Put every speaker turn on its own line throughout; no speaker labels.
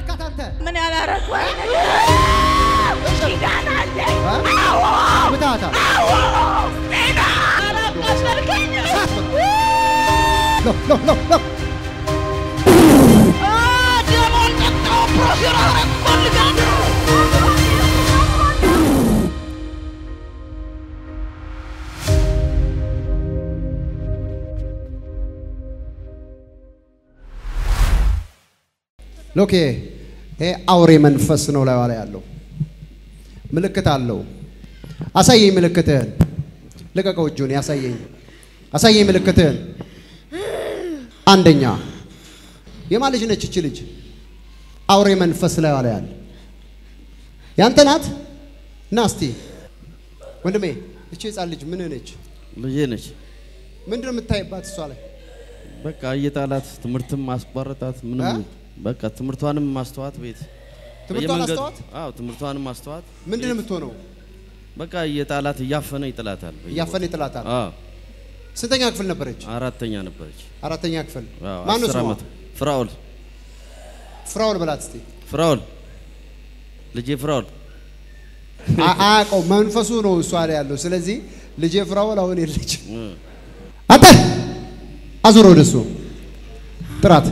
አረካት አንተ?
ምን ያላረኩ ነገር ኪዳን አለኝ።
ምታታ
አላቃሸልከኝ
ሎ ሎ ሎ ሎ
ደሞን ጠጣው ፕሮፌር አረግ ፈልጋለሁ
ሎኬ ይሄ አውሬ መንፈስ ነው ላይ ላይ ያለው ምልክት አለው። አሳየኝ ምልክትህን። ልቀቀው እጁን ያሳየኝ። አሳየኝ ምልክትህን። አንደኛ የማን ልጅ ነች እቺ ልጅ? አውሬ መንፈስ ላይ ላይ ያለ ያንተ ናት? ና እስቲ ወንድሜ፣ እቺ ህፃን ልጅ ምን ነች?
ልጄ ነች።
ምንድን ነው የምታይባት እሷ ላይ?
በቃ እየጣላት ትምህርትም ማስቋረጣት ምንም
እ?
በቃ ትምህርቷንም ማስተዋት ቤት
ትምህርቷን
በየመንገዱ-
አስተዋት?
አዎ ትምህርቷንም ማስተዋት
ምንድን ነው የምትሆነው?
በቃ እየጣላት እያፈነ ይጥላታል። በየቦታው።
እያፈነ ይጥላታል።
አዎ
ስንተኛ ክፍል ነበረች?
አራተኛ ነበረች።
አራተኛ ክፍል።
አዎ
ማነው
አስር
ስሟ?
ዓመት ፍራውል
ፍራውል በላት እስቲ።
ፍራውል ልጄ ፍራውል
አ- አያውቀው መንፈሱ ነው እሷ ላይ ያለው። ስለዚህ ልጄ ፍራውል አሁን የለች።
እ።
አንተ አዙር ወደ እሱ ጥራት።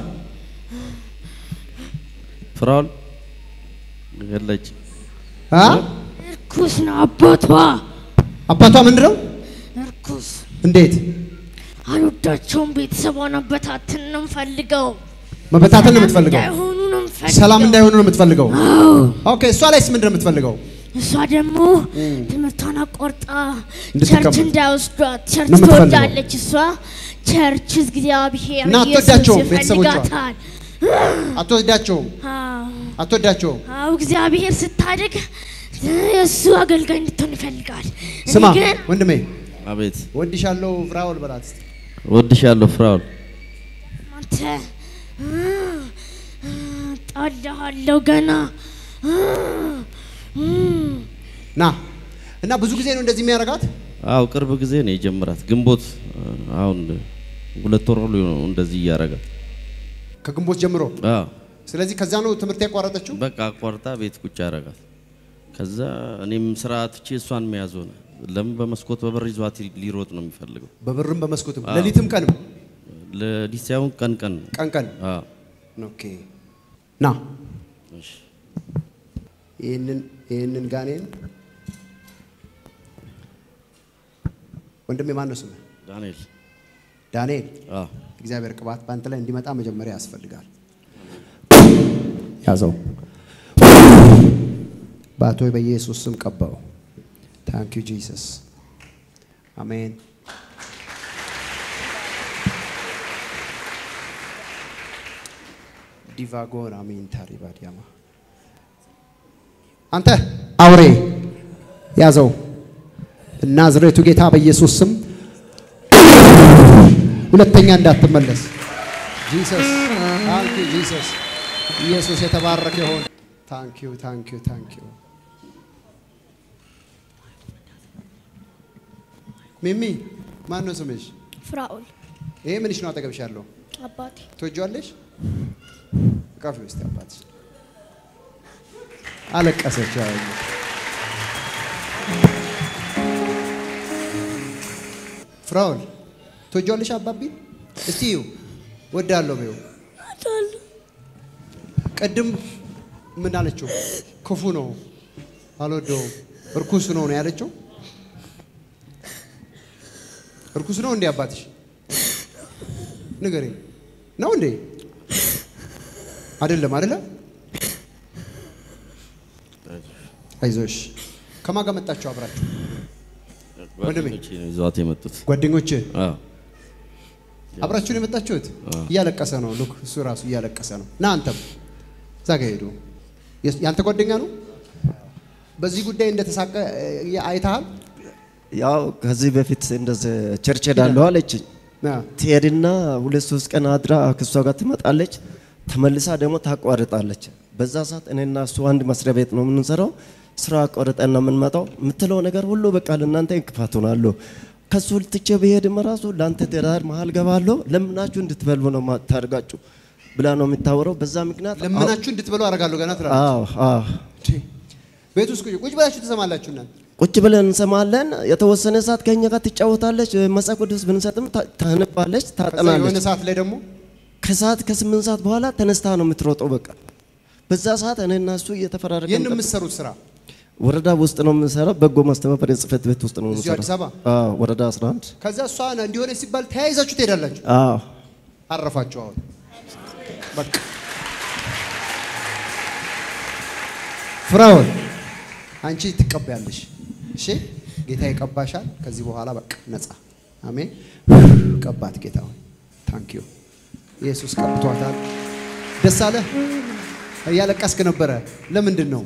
ፍራውል የለች
አ?
እርኩስ ነው አባቷ
አባቷ ምንድን ነው?
እርኩስ
እንዴት
አልወዳቸውም ቤተሰቧን አበታትን ነው የምፈልገው
መበታተን ነው የምትፈልገው?
እንዳይሆኑ ነው የምፈልገው
ሰላም እንዳይሆኑ ነው የምትፈልገው?
አዎ
ኦኬ። እሷ ላይስ ምንድን ነው የምትፈልገው?
እሷ ደግሞ ትምህርቷን አቋርጣ
እንድትቀመጥ
ቸርች እንዳይወስዷት ቸርች
ነው የምትፈልገው።
ትወዳለች እሷ ቸርች እግዚአብሔር
እና
ኢየሱስ
አትወዳቸውም ቤተሰቦቿ?
ይፈልጋታል
አትወዳቸውም?
አዎ
አትወዳቸውም?
አዎ እግዚአብሔር ስታድግ የእሱ አገልጋይ እንድትሆን ይፈልጋል እኔ
ስማ
ግን
ወንድሜ፣
አቤት
ወድሻለሁ ፍራውል በላት እስቲ።
ወድሻለሁ ፍራውል
አንተ ጣልሃለሁ ገና
ና እና ብዙ ጊዜ ነው እንደዚህ የሚያደርጋት።
አው ቅርብ ጊዜ ነው የጀመራት ግንቦት አሁን ሁለት ወር ሁሉ ነው እንደዚህ እያረጋት
ከግንቦት ጀምሮ።
አዎ
ስለዚህ ከዛ ነው ትምህርት ያቋረጠችው።
በቃ አቋርጣ ቤት ቁጭ አረጋት። ከዛ እኔም ስራ ትቼ እሷን መያዝ ሆነ። ለምን በመስኮት በበር ይዟት ሊሮጥ ነው የሚፈልገው።
በብርም በመስኮትም
አዎ።
ሌሊትም ቀንም
ለዲስ ሳይሆን ቀን ቀን ነው።
ቀን ቀን
አዎ
ኦኬ ና
እሺ
ይህንን ይህንን ጋኔን ወንድሜ ማን ነው ስምህ?
ዳንኤል
ዳንኤል።
አዎ
እግዚአብሔር ቅባት በአንተ ላይ እንዲመጣ መጀመሪያ ያስፈልጋል። ያዘው በአቶ በኢየሱስ ስም ቀባው። ታንክ ዩ ጂሰስ አሜን። ዲቫጎን አሜን። ታሪባ ዲያማ አንተ አውሬ ያዘው። ናዝሬቱ ጌታ በኢየሱስ ስም ሁለተኛ እንዳትመለስ። ጂሰስ ታንክ ዩ ጂሰስ። ኢየሱስ የተባረከ ይሁን። ታንክ ዩ ታንክ ዩ ታንክ ዩ። ሚሚ ማን ነው ስምሽ?
ፍራኦል
ይሄ ምንሽ ነው አጠገብሽ ያለው?
አባቴ
ትወጂዋለሽ? ቃፊ ውስጥ አባትሽ አለቀሰች። ያው ፍራውል ትወጂዋለሽ አባቢን? እስቲ ይው ወዳለሁ በይው። ቅድም ምን አለችው? ክፉ ነው አልወደውም፣ እርኩስ ነው ነው ያለችው። እርኩስ ነው እንዴ አባትሽ? ንገረኝ። ነው እንዴ? አይደለም አይደለም። አይዞሽ። ከማን ጋር መጣችሁ አብራችሁ? ወንድሜ።
ጓደኞቼ ነው ይዘዋት የመጡት።
ጓደኞች
አዎ
አብራችሁን የመጣችሁት? እያለቀሰ ነው። ሉክ እሱ ራሱ እያለቀሰ ነው። ና አንተም እዛ ጋ ሄዱ። የስ- ያንተ ጓደኛ ነው። በዚህ ጉዳይ እንደተሳቀ እ, አይተሃል?
ያው ከዚህ በፊት እንደዚህ ቸርች ሄዳለሁ አለችኝ።
ና
ትሄድና ሁለት ሶስት ቀን አድራ ከእሷ ጋር ትመጣለች። ተመልሳ ደግሞ ታቋርጣለች። በዛ ሰዓት እኔና እሱ አንድ መስሪያ ቤት ነው የምንሰራው። ስራ አቋርጠን ነው የምንመጣው። የምትለው ነገር ሁሉ በቃ ለእናንተ እንቅፋት ሆናለሁ። ከሱ ልትቼ ብሄድም ራሱ ለአንተ ትዳር መሀል ገባለሁ። ለምናችሁ እንድትበሉ ነው ማታርጋችሁ። ብላ ነው የምታወራው። በዛ ምክንያት
ለምናችሁ እንድትበሉ አደርጋለሁ ገና ትላለች።
አዎ አዎ
ቤት ውስጥ ቁጭ ቁጭ ብላችሁ ትሰማላችሁ እናንተ።
ቁጭ ብለን እንሰማለን። የተወሰነ ሰዓት ከኛ ጋር ትጫወታለች። መጽሐፍ ቅዱስ ብንሰጥም ታ- ታነባለች፣
ከዛ የሆነ
ታጠናለች።
ሰዓት ላይ ደግሞ
ከሰዓት ከስምንት ሰዓት በኋላ ተነስታ ነው የምትሮጠው። በቃ በዛ ሰዓት እኔና እሱ እየተፈራረቀን
ይህን
ጠብቀን-
የምትሰሩት ስራ
ወረዳ ውስጥ ነው የምንሰራው። በጎ ማስተባበሪያ ጽሕፈት ቤት ውስጥ ነው
እዚሁ
የምንሰራው።
አዲስ አበባ?
አዎ ወረዳ 11
ከዛ እሷ እንዲሆነ ሲባል ተያይዛችሁ ትሄዳላችሁ።
አዎ
አረፋችሁ አሁን በቃ ፍራውን አንቺ ትቀበያለሽ። እሺ ጌታ ይቀባሻል። ከዚህ በኋላ በቃ ነፃ አሜን። ቀባት ጌታ ሆይ ታንክ ዩ ኢየሱስ ቀብቷታል። ደስ አለ። እያለቀስክ ነበረ። ለምንድን ነው?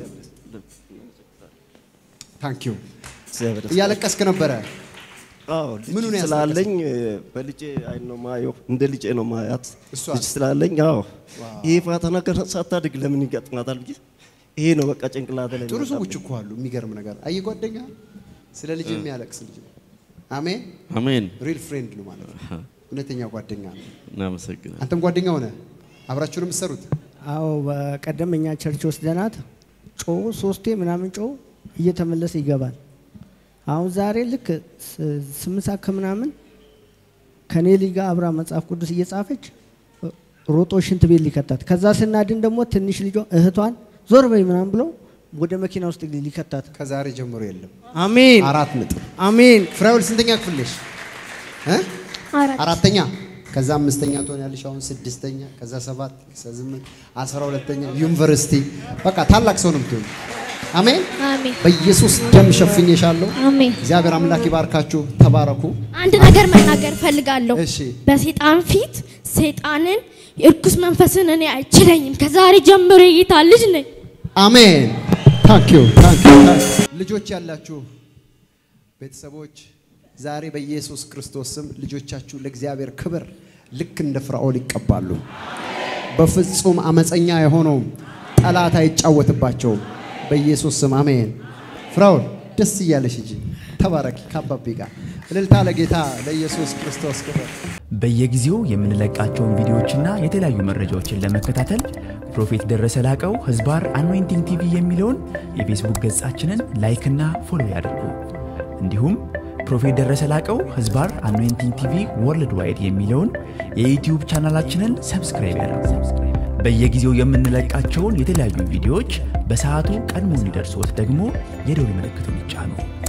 ታንክ ዩ
እግዚአብሔር ይመስገን።
እያለቀስክ ነበረ።
አዎ ልጅ
ምኑን ያስለቀሰ?
ስላለኝ በልጄ አይን ነው ማየው፣ እንደ ልጄ ነው ማያት።
እሷ?
ልጅ ስላለኝ አዎ ይሄ ፈተና ገና ሳታድግ ለምን ይገጥማታል ብዬ ይሄ ነው በቃ ጭንቅላት ላይ
ጥሩ
መጣብኝ።
ሰዎች እኮ አሉ። የሚገርም ነገር አየህ፣ ጓደኛ ስለ ልጅ የሚያለቅስ ልጅ ነው። አሜን።
አሜን።
ሪል ፍሬንድ ነው ማለት ነው። እውነተኛ ጓደኛ ነው።
እናመሰግናለን።
አንተም ጓደኛ ሆነ አብራችሁ ነው የምትሰሩት።
አዎ በቀደም እኛ ቸርች ወስደናት ጮ ሶስቴ ምናምን ጮ እየተመለሰ ይገባል። አሁን ዛሬ ልክ ስ- ስምንት ሰዓት ከምናምን ከኔ ልጅ ጋር አብራ መጽሐፍ ቅዱስ እየጻፈች ሮጦ ሽንት ቤት ሊከታት፣ ከዛ ስናድን ደግሞ ትንሽ ልጇ እህቷን ዞር በይ ምናምን ብሎ ወደ መኪና ውስጥ ሊከታት።
ከዛሬ ጀምሮ የለም።
አሜን
አራት ነጥብ።
አሜን።
ፍራውል ስንተኛ ክፍል ነሽ? እ?
አራት
አራተኛ ከዛ አምስተኛ ትሆኛለሽ። አሁን ስድስተኛ ከዛ ሰባት ከዛ ስምንት አስራ ሁለተኛ ዩኒቨርሲቲ በቃ ታላቅ ሰው ነው የምትሆኝ። አሜን።
አሜን
በኢየሱስ ደም ሸፍኜሻለሁ።
አሜን።
እግዚአብሔር አምላክ ይባርካችሁ። ተባረኩ።
አንድ ነገር መናገር እፈልጋለሁ።
እሺ
በሴጣን ፊት ሴጣንን እርኩስ መንፈስን እኔ አይችለኝም። ከዛሬ ጀምሮ የጌታ ልጅ ነኝ።
አሜን። ታንክ ዩ ታንክ ዩ። ልጆች ያላችሁ ቤተሰቦች ዛሬ በኢየሱስ ክርስቶስ ስም ልጆቻችሁ ለእግዚአብሔር ክብር ልክ እንደ ፍራኦል ይቀባሉ። በፍጹም አመፀኛ የሆነው ጠላት አይጫወትባቸውም። በኢየሱስ ስም አሜን። ፍራኦል ደስ እያለሽ እንጂ ተባረኪ ከአባቤ ጋር እልልታ ለጌታ ለኢየሱስ ክርስቶስ ክብር።
በየጊዜው የምንለቃቸውን ቪዲዮዎችና የተለያዩ መረጃዎችን ለመከታተል ፕሮፌት ደረሰ ላቀው ህዝባር አኖይንቲንግ ቲቪ የሚለውን የፌስቡክ ገጻችንን ላይክና ፎሎ ያድርጉ። እንዲሁም ፕሮፌት ደረሰ ላቀው ህዝባር አኖይንቲንግ ቲቪ ወርልድ ዋይድ የሚለውን የዩትዩብ ቻናላችንን ሰብስክራይብ ያድርጉ። በየጊዜው የምንለቃቸውን የተለያዩ ቪዲዮዎች በሰዓቱ ቀድሞ እንዲደርሶት ደግሞ የደውል ምልክቱን ይጫኑ።